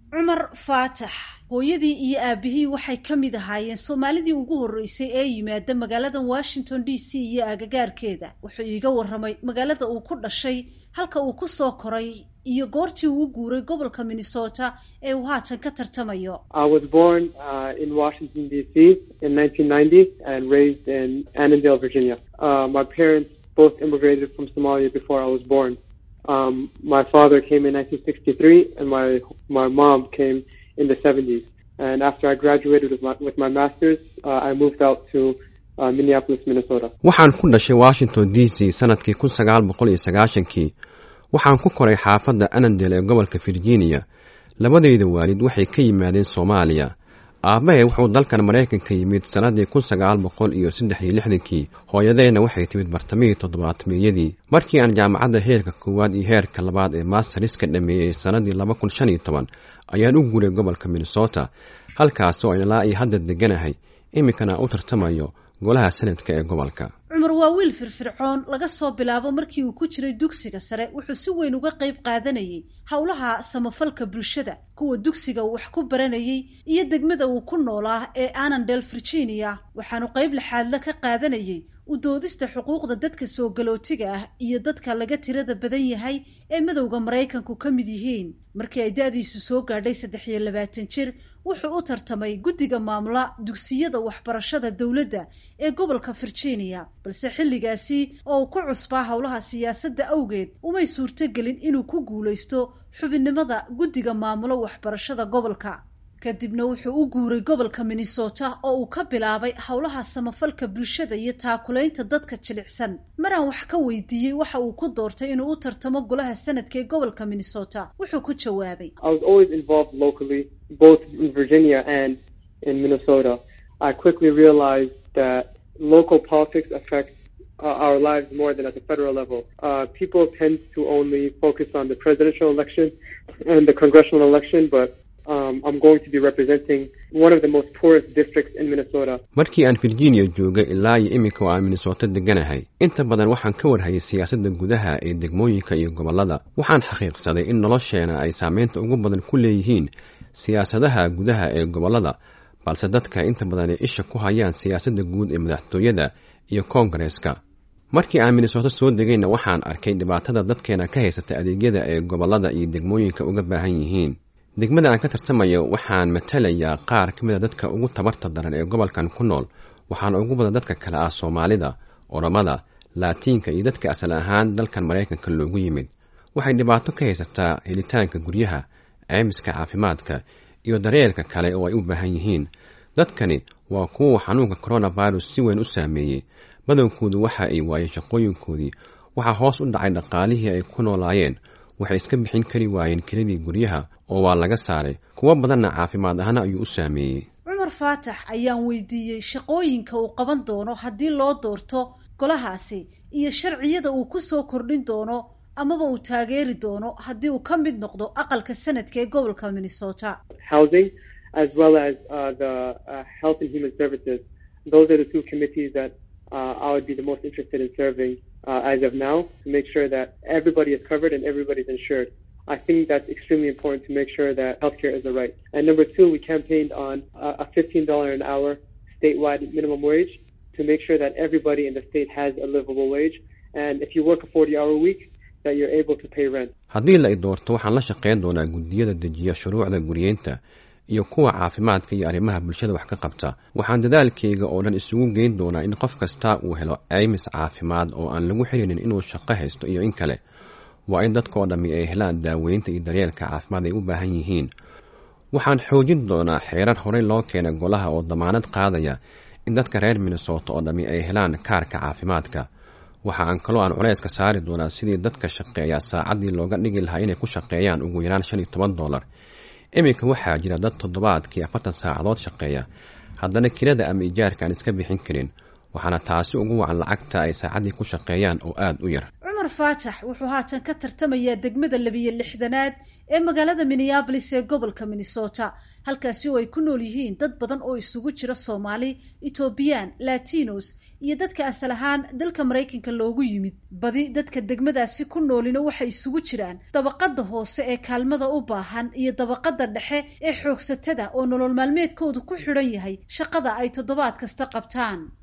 cumar faatax hooyadii iyo aabihii waxay ka mid ahaayeen soomaalidii ugu horreysay ee yimaada magaalada washington d c iyo agagaarkeeda wuxuu iiga warramay magaalada uu ku dhashay halka uu ku soo koray iyo goortii uu guuray gobolka minnesota ee uu haatan ka tartamayo I was born uh, in Washington, D.C. in 1990 and raised in Annandale, Virginia. Uh, my parents both immigrated from Somalia before I was born. Um, my father came in 1963 and my, my mom came in the 70s. And after I graduated with my, with my master's, uh, I moved out to uh, Minneapolis, Minnesota. waxaan ku dhashay washington d c sanadkii kun sagaal boqol iyo sagaashankii waxaan ku koray xaafadda anandel ee gobolka virginia labadayda waalid waxay ka yimaadeen soomaaliya aabbahay wuxuu dalkan maraykanka yimid sannadii kun sagaal boqol iyo saddex iyo lixdankii hooyadeenna waxay timid bartamihii toddobaatmeeyadii markii aan jaamacadda heerka koowaad iyo heerka labaad ee mastariska dhameeyey sannadii laba kun shan iyo toban ayaan u guuray gobolka minnesota halkaas oo ilaa iyo hadda deganahay iminkana u tartamayo golaha sanadka ee gobolka cumar waa wiil firfircoon laga soo bilaabo markii uu ku jiray dugsiga sare wuxuu si weyn uga qayb qaadanayay howlaha samafalka bulshada kuwa dugsiga uu wax ku baranayay iyo degmada uu ku noolaa ee annandale virginia waxaanu qayb laxaadla ka qaadanayay u doodista xuquuqda dadka soo galootiga ah iyo dadka laga tirada badan yahay ee madowda maraykanku ka mid yihiin markii ay da-diisu soo gaadhay saddex iyo labaatan jir wuxuu u tartamay guddiga maamula dugsiyada waxbarashada dowladda ee gobolka virginia balse xilligaasi oo uu ku cusbaa howlaha siyaasadda awgeed umay suurtogelin inuu ku guulaysto xubinnimada guddiga maamulo waxbarashada gobolka kadibna wuxuu u guuray gobolka minnesota oo uu ka bilaabay howlaha samafalka bulshada iyo taakulaynta dadka jilicsan maraan wax ka weydiiyey waxa uu ku doortay inuu u tartamo golaha sanadka ee gobolka minnesota wuxuu ku jawaabay I was always involved locally, both in Virginia and in Minnesota. I quickly realized that local politics affect uh, our lives more than at the federal level. Uh, people tend to only focus on the presidential election and the congressional election, but um, I'm going to be representing one of the most poorest districts in Minnesota. markii aan virginia joogay ilaa iyo iminka oo aan minnesota deganahay inta badan waxaan ka warhayay siyaasadda gudaha ee degmooyinka iyo gobollada waxaan xaqiiqsaday in nolosheena ay saameynta ugu badan ku leeyihiin siyaasadaha gudaha ee gobollada balse dadka inta badan ay isha ku hayaan siyaasadda guud ee madaxtooyada iyo koongareeska markii aan minnesota soo degayna waxaan arkay dhibaatada dadkeena ka haysata adeegyada ee gobollada iyo degmooyinka uga baahan yihiin degmada aan ka tartamayo waxaan matalayaa qaar ka mid a dadka ugu tabarta daran ee gobolkan ku nool waxaana ugu badan dadka kale ah soomaalida oromada laatiinka iyo dadka asal ahaan dalkan maraykanka loogu yimid waxay dhibaato ka haysataa helitaanka guryaha ceymiska caafimaadka iyo daryeelka kale oo ay u baahan yihiin dadkani waa kuwa xanuunka coronavirus si weyn u saameeyey badankoodu waxa ay waayeen shaqooyinkoodii waxaa hoos u dhacay dhaqaalihii ay ku noolaayeen waxay iska bixin kari waayeen kelidii guryaha oo waa laga saaray kuwo badanna caafimaad ahna ayuu u saameeyey cumar faatax ayaan weydiiyey shaqooyinka uu qaban doono haddii loo doorto golahaasi iyo sharciyada uu ku soo kordhin doono amaba uu taageeri doono haddii uu ka mid noqdo aqalka sanadka ee gobolka minnesota Housing, as well as uh, the uh, Health and Human Services. Those are the two committees that uh, I would be the most interested in serving uh, as of now to make sure that everybody is covered and everybody's insured. I think that's extremely important to make sure that healthcare is a right. And number two, we campaigned on uh, a $15 an hour statewide minimum wage to make sure that everybody in the state has a livable wage. And if you work a 40 hour week, that you're able to pay rent. haddii la i doorto waxaan la shaqayn doonaa guddiyada dejiya shuruucda guryeynta iyo kuwa caafimaadka iyo arrimaha bulshada wax ka qabta waxaan dadaalkayga oo dhan isugu geyn doonaa in qof kasta uu helo ceymis caafimaad oo aan lagu xirinin inuu shaqo haysto iyo in kale waa in dadkaoo dhammi ay helaan daaweynta iyo daryeelka caafimaad ay u baahan yihiin waxaan xoojin doonaa xeerar horey loo keenay golaha oo damaanad qaadaya in dadka reer minnesota oo dhammi ay helaan kaarka caafimaadka waxa aan kaloo aan culayska saari doonaa sidii dadka shaqeeya saacaddii looga dhigi lahaa inay ku shaqeeyaan ugu yaraan shan iyo toban dollar iminka waxaa jira dad toddobaadkii afartan saacadood shaqeeya haddana kirada ama ijaarka aan iska bixin karin waxaana taasi ugu wacan lacagta ay saacaddii ku shaqeeyaan oo aada u yar cumar faatax wuxuu haatan ka tartamayaa degmada labiyo lixdanaad ee magaalada minneabolis ee gobolka minnesota halkaasi oo ay ku nool yihiin dad badan oo isugu jira soomaali etoobiyaan latinos iyo dadka asal ahaan dalka maraykanka loogu yimid badi dadka degmadaasi ku noolina waxay isugu jiraan dabaqada hoose ee kaalmada u baahan iyo dabaqada dhexe ee xoogsatada oo nolol maalmeedkoodu ku xidhan yahay shaqada ay toddobaad kasta qabtaan